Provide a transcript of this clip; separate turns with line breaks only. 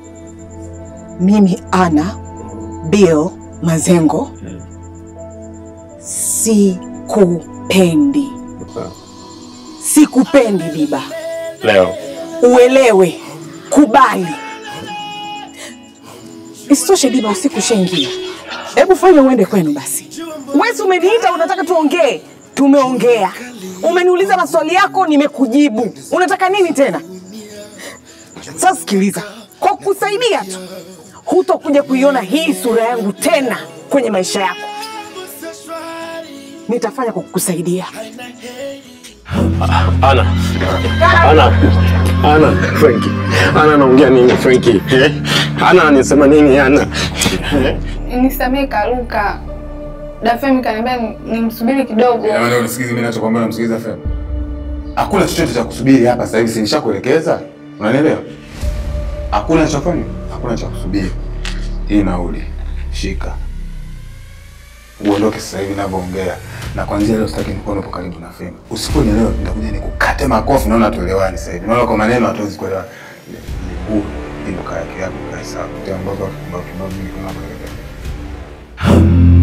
Mimi Ana Bill Mazengo sikupendi, sikupendi Biba,
Leo
uelewe, kubali. Isitoshe Biba, usiku ushaingia, hebu fanya uende kwenu basi. Wesi umeniita, unataka tuongee, tumeongea. Umeniuliza maswali yako, nimekujibu. Unataka nini tena? Sasa sikiliza, kwa kusaidia tu hutokuja kuiona hii sura yangu tena kwenye maisha yako. Nitafanya kwa kukusaidia.
Ana, Ana, Ana, Frankie, Ana anaongea nini Frankie? Eh? Ana anasema nini Ana? Eh?
Nisamehe Karuka. Dafemi kaniambia nimsubiri kidogo.
Ina maana unisikize mimi ninachokwambia unamsikiliza Fem. Hakuna chochote cha kusubiri hapa sasa hivi, si nishakuelekeza. Unanielewa? Hakuna cha kufanya, hakuna cha kusubiri. Hii nauli. Shika. Uondoke sasa hivi ninavyoongea. Na kuanzia leo sitaki nikuone hapo karibu na Fem. Usiponielewa nitakuja nikukate makofi naona tuelewani sasa hivi. Naona kwa maneno hatuwezi kuelewana. Huu ndio kaya yako kwa sababu. Ndio ambavyo ambavyo mimi kama